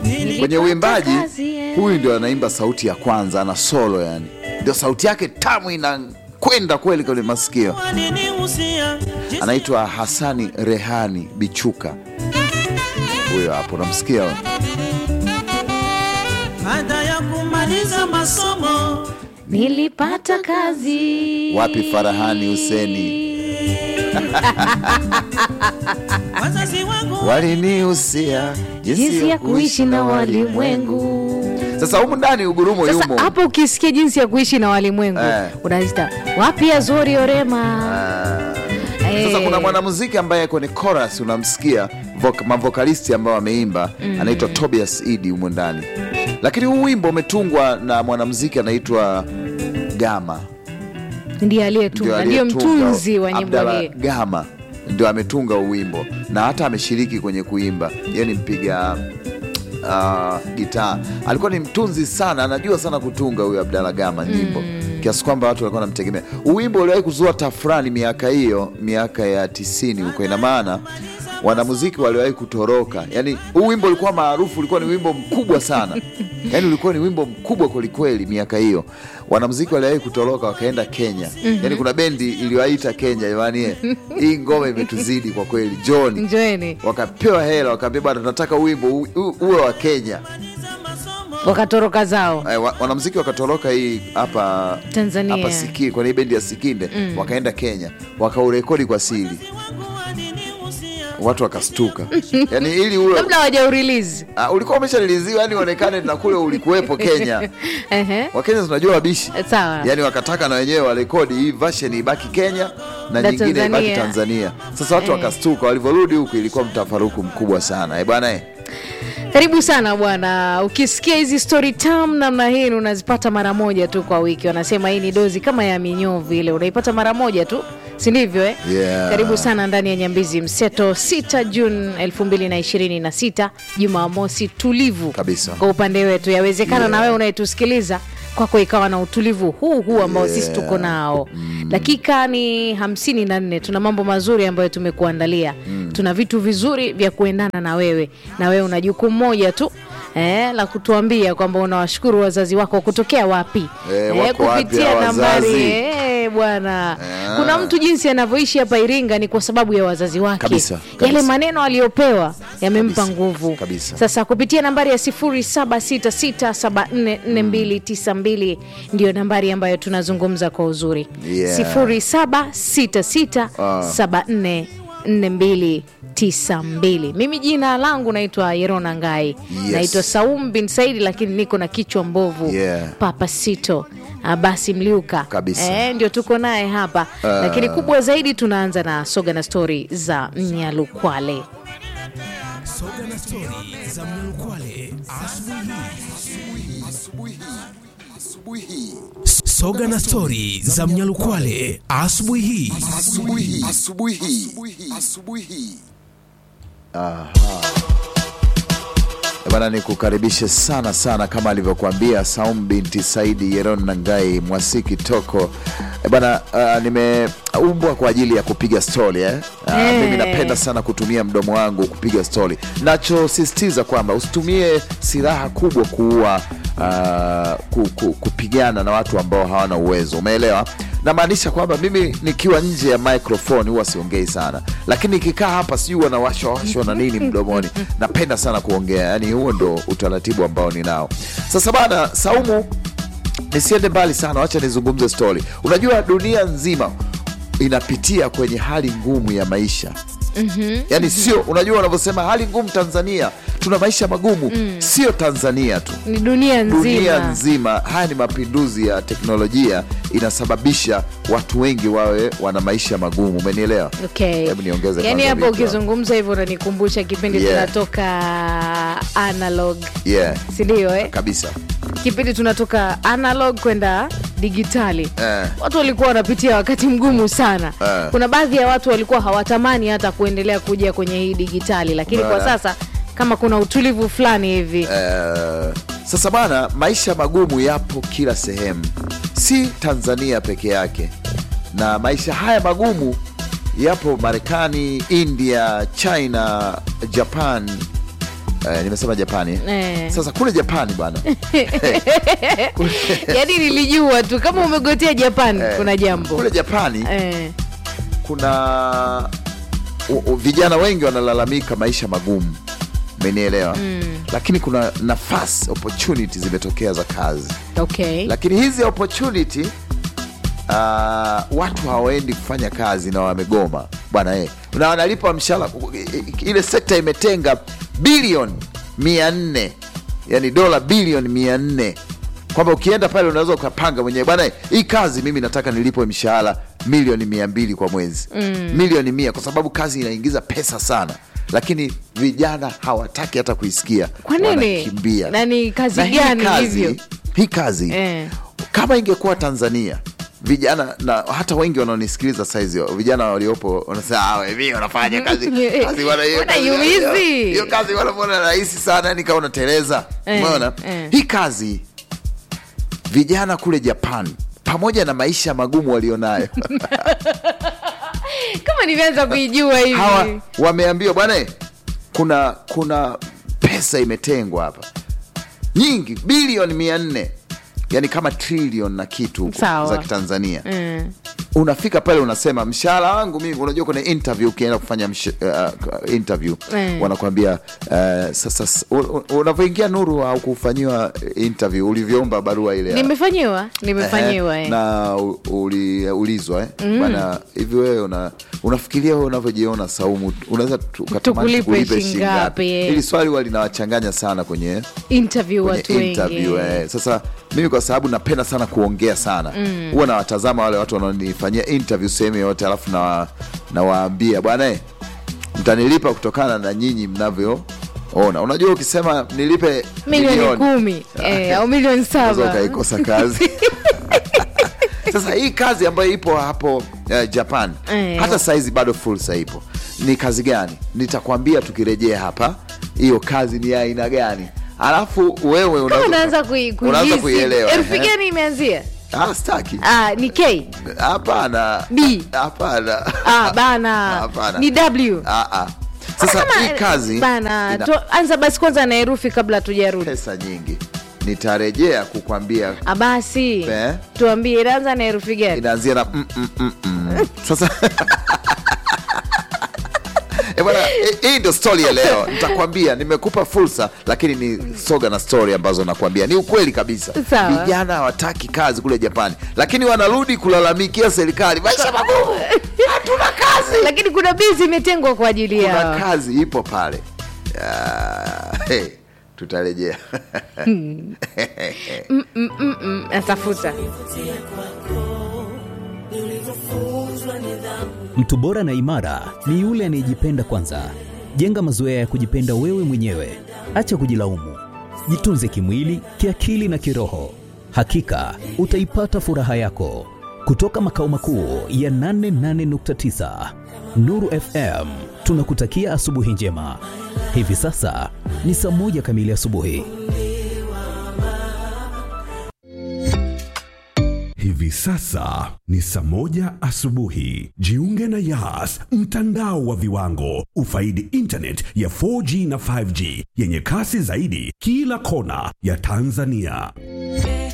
kwenye uimbaji kazi, eh. huyu ndio anaimba sauti ya kwanza ana solo yani ndio sauti yake tamu inakwenda kweli kwenye masikio anaitwa hasani rehani bichuka huyo hapo namsikia huyo. baada ya kumaliza masomo nilipata kazi wapi farahani huseni wazazi wangu walinihusia jinsi ya kuishi na walimwengu sasa humu ndani ugurumo sasa yumo hapo ukisikia jinsi ya kuishi na walimwengu Eh. unazita wapi azori orema Eh. Sasa kuna mwanamuziki ambaye kwenye chorus unamsikia vok- mavokalisti ambao wameimba anaitwa Tobias Idi humo ndani, lakini huu wimbo umetungwa na mwanamuziki anaitwa Gama, ndiye aliyetunga ndio aliyetunga, mtunzi wa nyimbo Abdalla hii Gama ndio ametunga huu wimbo na hata ameshiriki kwenye kuimba. Yeye ni mpiga uh, gitaa, alikuwa ni mtunzi sana, anajua sana kutunga huyu Abdalla Gama nyimbo kiasi kwamba watu walikuwa wanamtegemea. Huu wimbo uliwahi kuzua tafrani miaka hiyo, miaka ya tisini huko. Ina maana wanamuziki waliwahi kutoroka, yani huu wimbo ulikuwa maarufu, ulikuwa ni wimbo mkubwa sana yani ulikuwa ni wimbo mkubwa kwelikweli miaka hiyo. Wanamuziki waliwahi kutoroka wakaenda Kenya. Yani kuna bendi iliwaita Kenya, jamani, eh, hii ngoma imetuzidi kwa kweli, John njoeni wakapewa hela, wakaambia bwana, tunataka wimbo u- u- uwe wa Kenya. wakatoroka zao Eh, wa- wanamuziki wakatoroka hii hapa Tanzania. hapa Siki, kwenye hii bendi ya Sikinde wakaenda Kenya, wakaurekodi kwa siri, watu wakastuka yani ili uwe labda wajaurilizi uh, ulikuwa umeshaliliziwa yani uonekane na kule ulikuwepo Kenya. Wakenya tunajua wabishi Sawa. yani wakataka na wenyewe warekodi hii version ibaki Kenya na, Na nyingine ibaki Tanzania. Tanzania. Sasa watu Eh. wakastuka, walivyorudi huku ilikuwa mtafaruku mkubwa sana eh bwana eh. karibu sana bwana ukisikia hizi story tam namna hii unazipata mara moja tu kwa wiki wanasema hii ni dozi kama ya minyovu ile unaipata mara moja tu si ndivyo eh? Yeah. karibu sana ndani ya nyambizi mseto 6 juni 2026 jumamosi tulivu Kabisa. kwa upande wetu yawezekana Yeah. na wewe unayetusikiliza kwako ikawa na utulivu huu huu ambao sisi Yeah. tuko nao dakika ni hamsini na nne tuna mambo mazuri ambayo tumekuandalia tuna vitu vizuri vya kuendana na wewe na wewe una jukumu moja tu Eh, la kutuambia kwamba unawashukuru wazazi wako kutokea wapi Eh, wako wapi kupitia hao nambari wazazi? eh, bwana Ah. kuna mtu jinsi anavyoishi hapa iringa ni kwa sababu ya wazazi wake Kabisa, kabisa. yale maneno aliyopewa yamempa Kabisa, nguvu kabisa. sasa kupitia nambari ya 0766744292 ndiyo nambari ambayo tunazungumza kwa uzuri Yeah. 0766744292 mimi jina langu naitwa yerona ngai Yes. naitwa saum bin saidi lakini niko na kichwa mbovu Yeah. papa sito Ah, basi mliuka Kabisa. Eh, ndio tuko naye hapa lakini kubwa zaidi tunaanza na soga na stori za mnyalukwale Soga na stori za Mnyalukwale asubuhi hii. Soga na stori za Mnyalukwale asubuhi hii. Eh, Bana, nikukaribishe sana sana kama alivyokuambia Saum binti Saidi Yeron Nangai Mwasiki Toko. Eh, Bana, uh, nimeumbwa kwa ajili ya kupiga stori eh? Uh, Eh. mimi napenda sana kutumia mdomo wangu kupiga stori. Nachosisitiza kwamba usitumie silaha kubwa kuua uh, ku, ku, kupigana na watu ambao hawana uwezo, umeelewa? Namaanisha kwamba mimi nikiwa nje ya microphone huwa siongei sana, lakini nikikaa hapa sijui wanawashwa washwa na nini mdomoni. Napenda sana kuongea, yani huo ndo utaratibu ambao ninao. Sasa bana, Saumu, nisiende mbali sana, wacha nizungumze stori. Unajua dunia nzima inapitia kwenye hali ngumu ya maisha yani sio, unajua wanavyosema hali ngumu Tanzania, tuna maisha magumu, sio Tanzania tu ni dunia nzima dunia nzima. Haya ni mapinduzi ya teknolojia inasababisha watu wengi wawe wana maisha magumu, umenielewa? Okay. Hebu niongeze Yaani kwanza hapo vitu hapo. ukizungumza hivyo unanikumbusha kipindi Yeah. tunatoka analog Yeah, sindio eh? kabisa kipindi tunatoka analog kwenda digitali Eh. watu walikuwa wanapitia wakati mgumu sana Eh. kuna baadhi ya watu walikuwa hawatamani hata kuendelea kuja kwenye hii digitali lakini kwa Eh. sasa kama kuna utulivu fulani hivi Eh, sasa bana, maisha magumu yapo kila sehemu, si Tanzania peke yake, na maisha haya magumu yapo Marekani, India, China, Japan, eh, nimesema Japani Eh. sasa kule Japani bwana yaani nilijua tu kama umegotea Japan eh, kuna jambo kule Japani eh. kuna u, u, vijana wengi wanalalamika maisha magumu umenielewa mm. lakini kuna nafasi opportunity zimetokea za kazi okay. lakini hizi opportunity uh, watu hawaendi kufanya kazi na wamegoma bwana eh. na wanalipa mshahara ile sekta imetenga bilioni mia nne yani dola bilioni mia nne kwamba ukienda pale unaweza ukapanga mwenyewe bwana eh, hii kazi mimi nataka nilipwe mshahara milioni mia mbili kwa mwezi mm. milioni mia kwa sababu kazi inaingiza pesa sana lakini vijana hawataki hata kuisikia Kwa nini? wanakimbia Na ni kazi Na hii gani kazi- hivyo? hii kazi Eh. kama ingekuwa tanzania vijana na hata wengi wanaonisikiliza saizi vijana waliopo wanasema "Ah, we, mimi wanafanya kazi kazi wana- hiyo Wana kazi- yumizi." hiyo- hiyo kazi wanavyoona rahisi sana yani kama unateleza Eh, umeona eh. hii kazi vijana kule japan pamoja na maisha magumu walionayo kama nivyanza kuijua hivi hawa wameambiwa bwana eh, kuna kuna pesa imetengwa hapa nyingi bilioni mia nne yani kama trilion na kitu huko Sawa. za kitanzania Mm. unafika pale unasema mshahara wangu mimi unajua kuna interview ukienda kufanya msh, uh, interview Mm. wanakuambia uh, sasa s- u- u- unavyoingia nuru au kufanyiwa interview ulivyoomba barua ile ya- nimefanyiwa nimefanyiwa Ehe, eh. na u- uliulizwa eh? bana hivi wewe una, unafikiria wewe unavyojiona Saumu unaweza tu- ukatamani Tukulipe tukulipe shilingi shilingi ngapi, eh? Hili swali huwa linawachanganya sana kwenye interview kwenye watu wengi interview eh. Sasa mimi kwa sababu napenda sana kuongea sana huwa nawatazama wale watu wanaonifanyia interview sehemu yoyote, alafu nawa- nawaambia bwana eh, mtanilipa kutokana na nyinyi mnavyoona. Unajua, ukisema nilipe milioni kumi eh, au milioni unaweza saba ukaikosa kazi sasa hii kazi ambayo ipo hapo uh, japan Eh. hata saizi bado fursa ipo ni kazi gani nitakwambia tukirejea hapa hiyo kazi ni ya aina gani alafu wewe kama unaweza- unaanza kui- unaanza kuihisi kuielewa herufi ehe. gani imeanzia Ah, staki ah, ni k hapana B. hapana ah, bana Hapana. ni w Ah, ah. sasa Kama- hii kazi bana ina tu, anza basi kwanza na herufi kabla tujarudi pesa nyingi nitarejea kukwambia Ah, basi Eh? tuambie inaanza na herufi gani inaanzia na mm, mm, mm, mm. sasa Eh, bwana, eh, hii ndio stori ya leo nitakwambia nimekupa fursa lakini ni soga na stori ambazo nakwambia ni ukweli kabisa Sawa. vijana hawataki kazi kule japani lakini wanarudi kulalamikia serikali maisha magumu hatuna kazi lakini kuna bizi imetengwa kwa ajili kuna yao kazi ipo pale Ah, hey, tutarejea Mm, natafuta Mtu bora na imara ni yule anayejipenda kwanza. Jenga mazoea ya kujipenda wewe mwenyewe, acha kujilaumu. Jitunze kimwili, kiakili na kiroho. Hakika utaipata furaha yako. Kutoka makao makuu ya 88.9 Nuru FM, tunakutakia asubuhi njema. Hivi sasa ni saa moja kamili asubuhi. Hivi sasa ni saa moja asubuhi. Jiunge na Yas, mtandao wa viwango. Ufaidi internet ya 4G na 5G yenye kasi zaidi kila kona ya Tanzania.